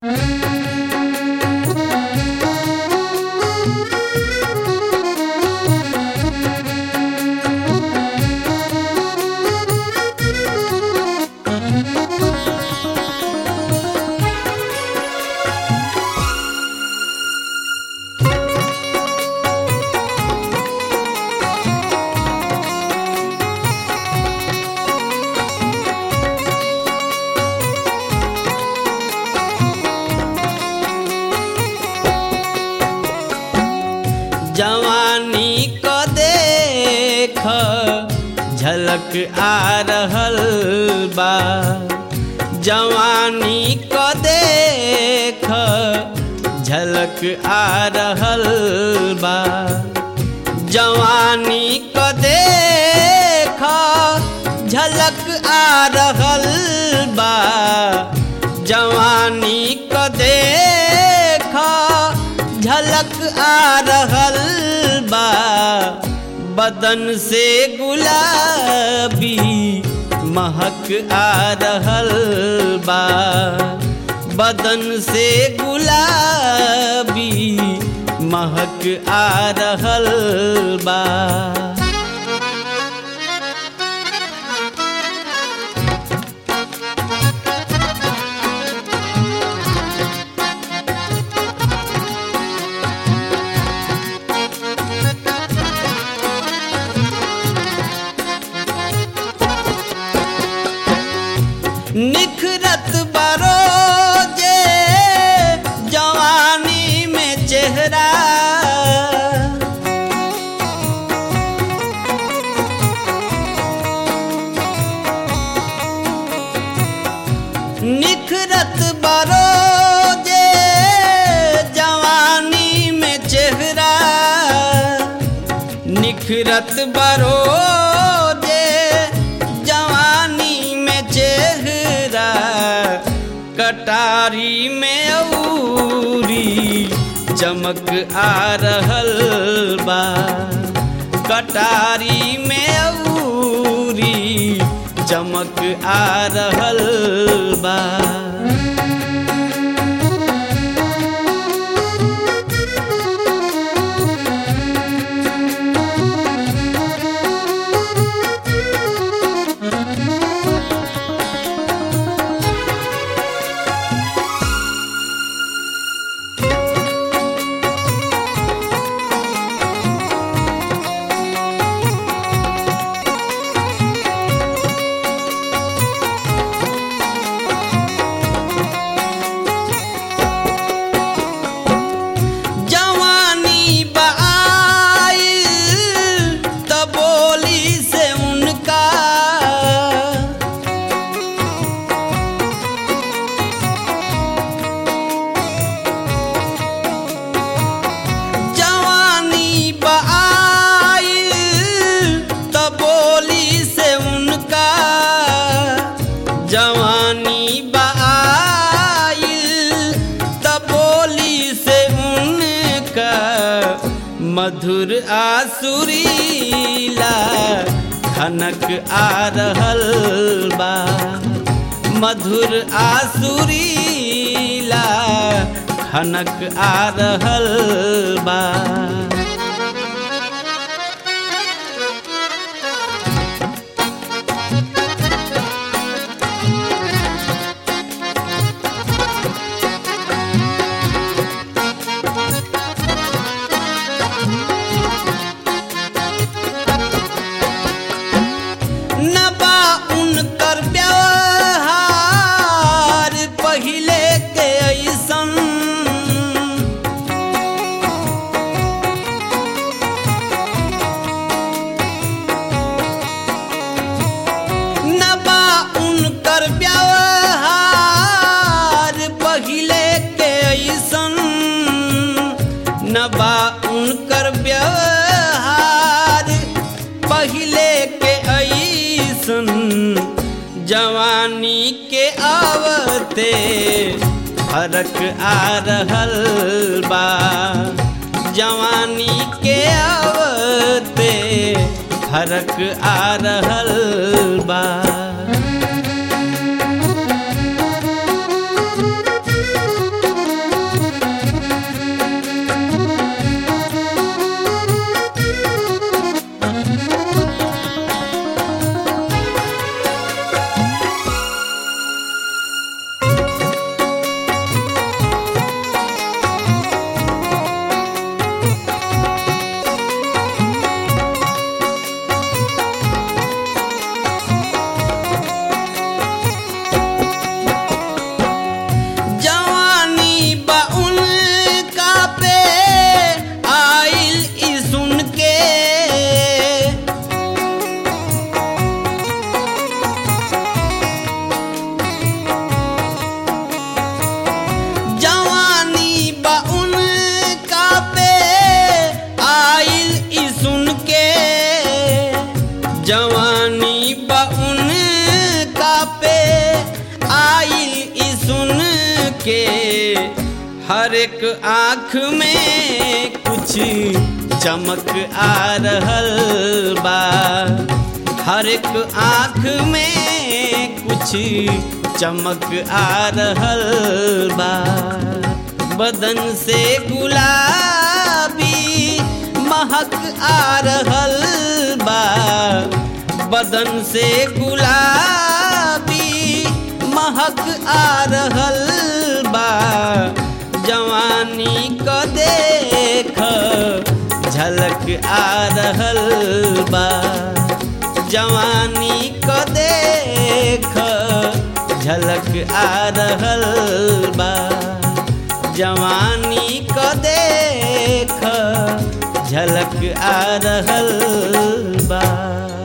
जवानी क देख झलक आ रहल बा जवानी क देख झलक आ रहल बा जवानी क देख झलक आ रहल बा जवानी क देख झलक आ रहल बा बदन से गुलाबी महक आ रहल बा बदन से गुलाबी महक आ रहल बा निखरत बरोजे जवानी में चेहरा निखरत बरोजे जवानी में चेहरा निखरत बरोजे जवानी में चेहरा कटारी में औरी चमक आ रहल बा कटारी में औरी चमक आ रहल बा जवानी बाई त बोली से उनका जवानी बाई त बोली से उनका जवानी बाई त बोली से उनका मधुर आसुरीला खनक आ रहल बा मधुर आसुरीला खनक आ रहल बा नबा उनकर व्यवहार पहिले के ऐसन नबा उनकर व्यवहार पहिले के ऐसन नबा उनकर व्यवहार पहिले के ऐसन जवानी के आवते फरक आ रहल बा जवानी के आवते फरक आ रहल बा के हर एक आँख में कुछ चमक आ रहल बा हर एक आँख में कुछ चमक आ रहल बा बदन से गुलाबी महक आ रहल बा बदन से गुलाबी महक आ रहल बा जवानी क देख झलक आ रहल बा जवानी क देख झलक आ रहल बा जवानी क देख झलक आ रहल बा